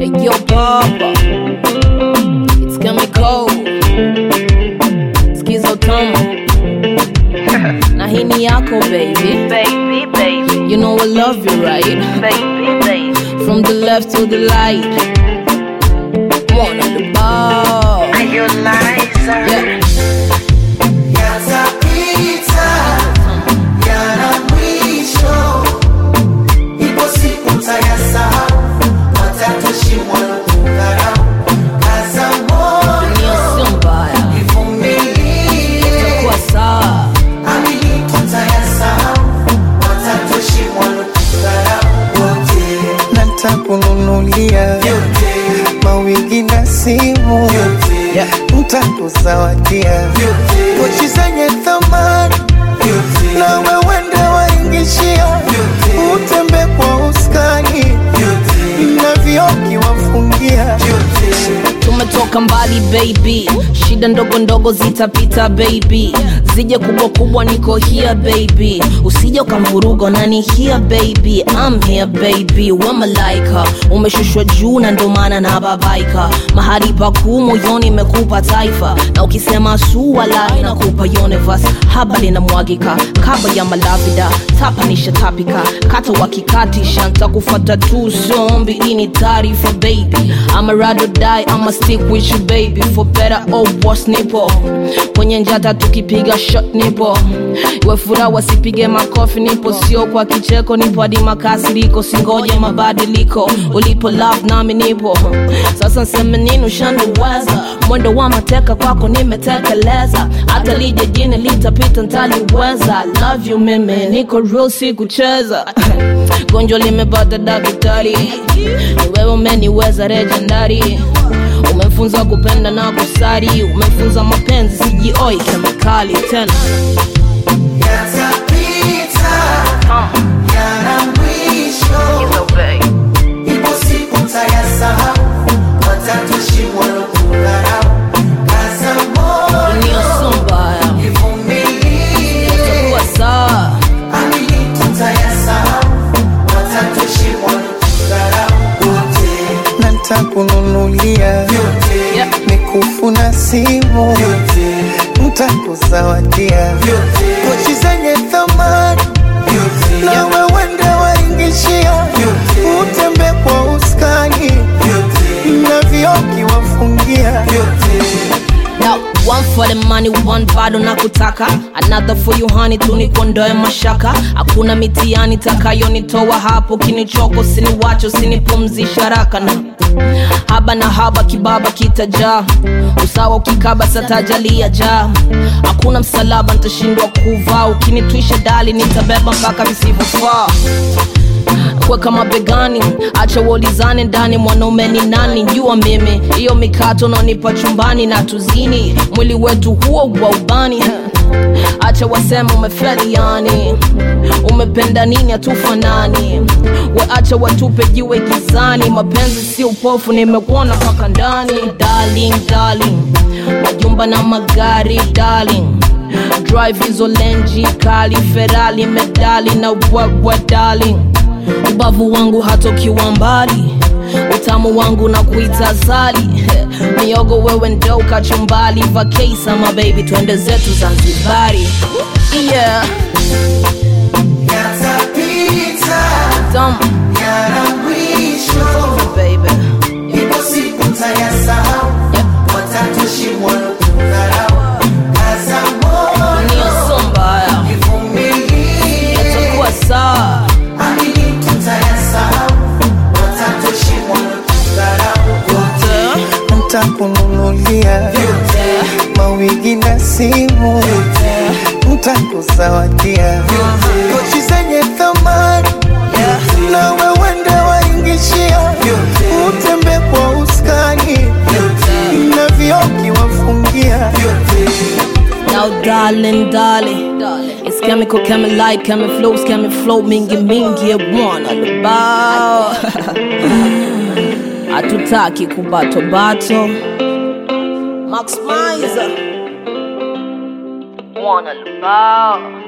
Yo, Papa. It's chemical. Skizo tamu. Na hii ni yako baby. Baby, baby, You know I love you right. baby, baby. From the left to the light. One on the ball. Are you Liza? Yeah. Yatapita, yana mwisho. Ipo siku mtayasahau, watatoshimwa na kudharau. Kaza moyo, Dunia sio mbaya. ivumilie. Kwa sawa. Amini tutayasahau, watatoshimwa na kudharau. Wote natakununulia vyote, mawigi na simu vyote, ntakuzawadia vyote, pochi zenye thamani vyote, na wewende waingishia vyote, utembe kwa uskani vyote, na vioki wafungia vyote. tumetoka mbali baby shida ndogo ndogo zitapita baby zije kubwa kubwa niko here baby usije ukamvuruga nani here baby I'm here baby we malaika umeshushwa juu na ndo maana na babaika mahali pakuu moyoni imekupa taifa na ukisema suwala inakupa universe haba linamwagika kaba ya malavida tapanisha tapika kata wakikatisha ntakufata tu zombi ini taarifa baby ama rado die ama stick with you baby for better or worse nipo kwenye njata tukipiga shot nipo iwe furaha wasipige makofi nipo sio kwa kicheko nipo hadi makasiriko singoje mabadiliko ulipo love nami nipo sasa nseme nini ushaniweza mwendo wa mateka kwako nimetekeleza hata lije jini litapita ntaliweza love you mimi niko real si kucheza gonjwa limepata daktari ni wewe umeniweza legendary umefunza kupenda na kusari umefunza mapenzi sijioi kemikali tena Yatapita, yana mwisho. Skizo, baby. Ipo siku mtayasahau, watatoshimwa na kudharau. Kaza moyo, dunia sio mbaya ivumilie. kuwa sawa Amini tutayasahau, watatoshimwa na kudharau. Wote na ntakununulia vyote, Yeah. mikufu na simu vyote, ntakuzawadia vyote, pochi zenye thamani vyote, na wewende waingishia vyote, utembe kwa uskani vyote, na vioki wafungia vyote. Now, one for the money, one bado na kutaka another for you honey, tunikondoe mashaka hakuna mitiani takayonitoa hapo kinichoko siniwacho sinipumzisha raka na haba na haba kibaba kitajaa usawa ukikaba satajalia jaa hakuna msalaba nitashindwa kuvaa ukinitwisha dali nitabeba mpaka visivyofaa kweka mabegani acha uolizane ndani mwanaume ni nani jua mimi hiyo mikato naonipa chumbani na tuzini mwili wetu huo wa ubani acha wasema umefeli yani umependa nini hatufanani we acha watupe jiwe gizani mapenzi si upofu nimekuona mpaka ndani darling darling majumba na magari darling drive hizo lenji kali ferali medali na wewe darling ubavu wangu hatokiwa mbali utamu wangu na kuita zali miogo wewe ndo kachumbali vakesa mabebi twende zetu zanzibari yeah. Yatapita, Dumb, yana mwisho. baby. Ipo siku mtayasahau, Yeah. watatoshimwa na kudharau. Kaza moyo, Dunia sio mbaya ivumilie. takuwa sawa Amini tutayasahau, watatoshimwa na kudharau. Wote ntakununulia vyote, mawigi na simu ntakuzawadia pochi zenye thamani na wewende waingishia utembe kwa uskani na vioki wafungia Now darling, darling It's chemical, chemi light, chemi flows, chemi flow Mingi mingi ebwana lubao Hatutaki kubato bato Max Mizer Mwana lubao